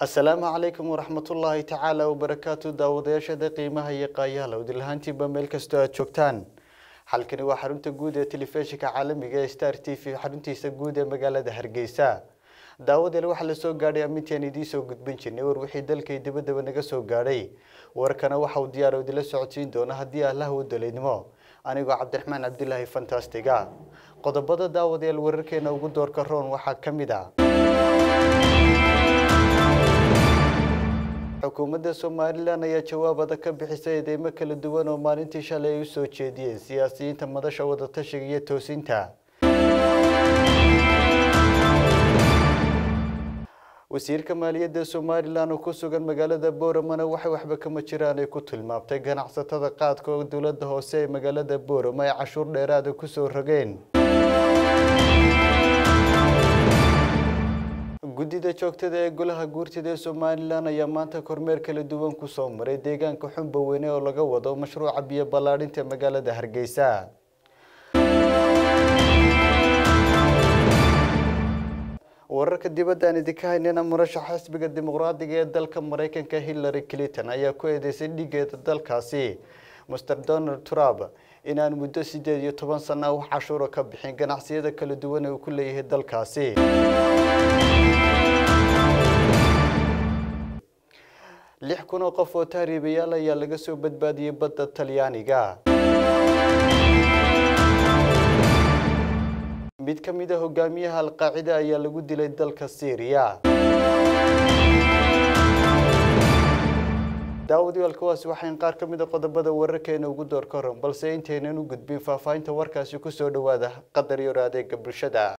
asalaamu calaykum waraxmatullaahi tacaala wabarakaatu daawadayaashada qiimaha iyo qaayaala udilhaantiinba meel kastoo aad joogtaan halkani waa xarunta guud ee telefishinka caalamiga ee star t v xaruntiisa guud ee magaalada hargeysa daawadeel waxaa lasoo gaadhay amintaan idiin soo gudbin jirnay war wixii dalkay dabadaba naga soo gaadhay warkana waxa uu diyaar idila socodsiin doona haddii allah u daleydnimo anigoo cabdiraxmaan cabdilaahi fantastiga qodobada daawadeel wararkeena ugu doorka roon waxaa ka mid a xukuumadda somalilan ayaa jawaab adag ka bixisay eedeymo kala duwan oo maalintii shalay ay u soo jeediyeen siyaasiyiinta madasha wadatashiga iyo toosinta wasiirka maaliyadda somalilan oo ku sugan magaalada booramana waxay waxba kama jiraan ay ku tilmaamtay ganacsatada qaadka oo dowladda hoose ee magaalada boorama ay cashuur dheeraada kusoo rogeen guddida joogtada ee golaha guurtida ee somalilan ayaa maanta kormeer kala duwan kusoo maray deegaanka xumba weyne oo laga wado mashruuca biyo ballaadhinta magaalada hargeysa wararka dibadda aan idinka haynana murashaxa xisbiga dimuqraadiga ee dalka maraykanka hillary clinton ayaa ku eedeysay dhigeeda dalkaasi master donald trump inaan muddo sideed iyo toban sana wax cashuuro ka bixin ganacsiyada kala duwan ee uu ku leeyahay dalkaasi lix kun oo qof oo tahriibayaal ayaa laga soo badbaadiyey badda talyaaniga mid ka mid a hogaamiyaha alqaacida ayaa lagu dilay dalka syriya daawadayaal kuwaasi waxayn qaar ka mid a qodobada wararkeena ugu door ka horan balse intaynan u gudbin faahfaahinta warkaasi kusoo dhawaada qadar yaro adeega bulshada